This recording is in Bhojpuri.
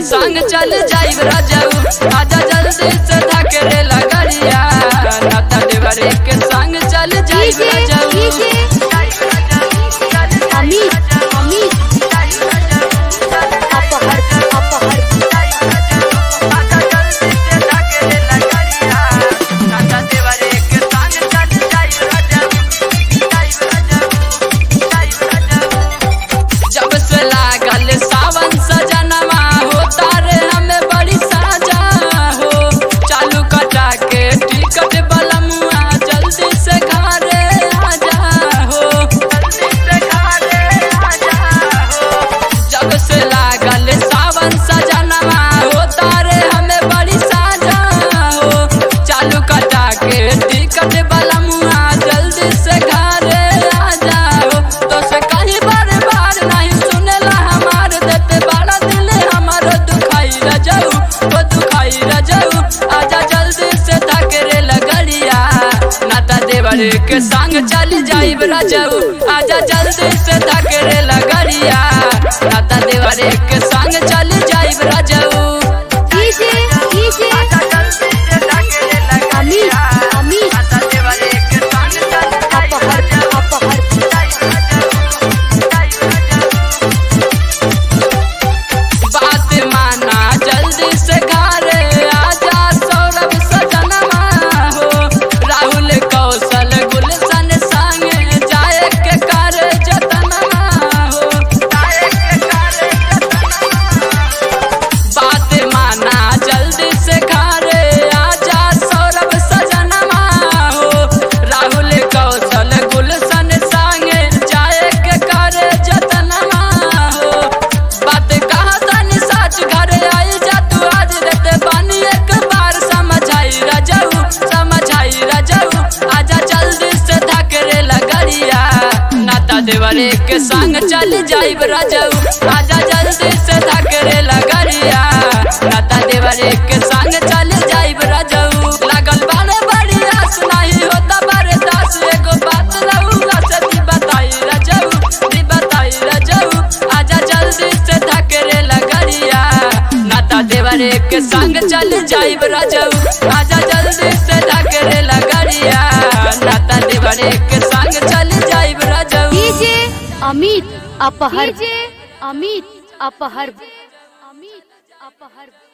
संग चल जाइब राजाऊ आजा जल्दी से धकेले लगड़िया नाता देवरे के संग चल जाइब डीजे राजाऊ डीजे अमित अमित अपहर अपहर जब से लागल सावन सजनवा होता रे हमें बड़ी साजा हो चालू कटा के टिकट बलमुआ जल्दी से घरे आजा हो जब से लागल सावन सजनवा होता रे हमें बड़ी साजा हो चालू कटा के टिकट बलमुआ जल्दी से घरे आजा हो तो से कहीं बार बार नहीं सुनेला हमार देते बड़ा दिल हमारो दुखाई रजाऊ वो दुखाई रजाऊ आजा जल्दी से धकेरे लगड़िया नाता देवर के संग चल जाइब रजाऊ आजा जल्दी से धकेरे लगड़िया नाता देवर के संग चल जाइब रजाऊ डीजे डीजे अमित अमित अपहर अपहर बात माना जल्दी से घरे आजा सौरभ सजनवा हो राहुल कौशल गुलशन संग जाए के कर जतनवा हो बात माना जल्दी से घरे आजा सौरभ सजनवा हो राहुल कौशल गुलशन संग जाए के कर जतनवा हो बात कहा तनी सच घरे आई जा तू आज देते बानी एक बार समझाई रजाऊ समझाई रजाऊ आजा जल्दी से धकरे लगड़िया नाता देवरे के संग चल जाइब रजाऊ आजा जल्दी से धकरे लगड़िया नाता देवरे के संग चल जाइब रजाऊ लागल बारे बड़ी आस नहीं होता बारे दास एगो बात रहूला से दी बताई रजाऊ दी बताई रजाऊ आजा जल्दी से धकरे लगड़िया नाता देवरे के संग चल जाइब रजाऊ आजा जल्दी से धकरे लगड़िया नाता देवरे के संग चल जाइब रजाऊ डीजे अमित अपहर डीजे अमित अपहर अमित अपहर